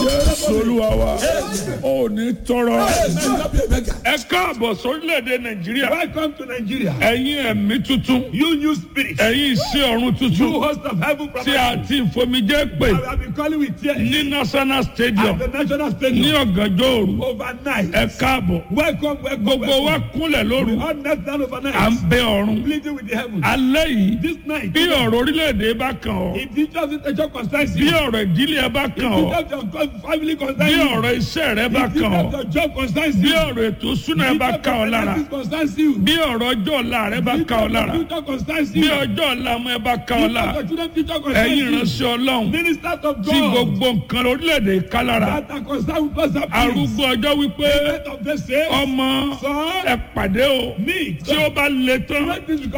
Jésù Olúwa wa ò ní tọrọ May not be a beggar. ẹ káàbọ̀ sórílẹ̀-èdè Nàìjíríà Welcome to Nigeria. ẹ̀yin ẹ̀mí tuntun You new spirit. ẹ̀yin iṣẹ́ ọ̀run You tuntun host of heaven tí prophet. a ti fomijé pè I have been calling with tears. ní National Stadium At the national ní stadium. ọ̀gànjọ́ òru Overnight. ẹ káàbọ̀ Welcome, welcome, gbogbo wa welcome. kúnlẹ̀ lóru All night down à ń overnight. bẹ ọ̀run Pleading with the heavens. alẹ́ yìí This night. bí ọ̀rọ̀ orílẹ̀-èdè bá kàn ọ́ If you just a job concerns bí you. ọ̀rọ̀ ìdílé ẹ bá kàn If ọ́ you just your family bí concerns you. ọ̀rọ̀ iṣẹ́ rẹ bá If you kàn ọ́ just your job concerns bí you. ọ̀rọ̀ ètò ìṣúná ẹ If bá your kàn ọ́ lára finances concerns you. bí ọ̀rọ̀ ọjọ́ ọ̀la rẹ bá If kàn ọ́ your lára future concerns bí you. ọjọ́ ọ̀la ọmọ ẹ bá kàn ọ́ If lára your children future concerns ẹ̀yin you. ìránṣẹ́ Ọlọ́run Ministers of tí God. gbogbo nǹkan orílẹ̀-èdè ká lára That are concerned with us. arúgbó ọjọ́ wípé of the same. ọmọ Son. ẹ pàdé o Me. tí ó bá le tán Let this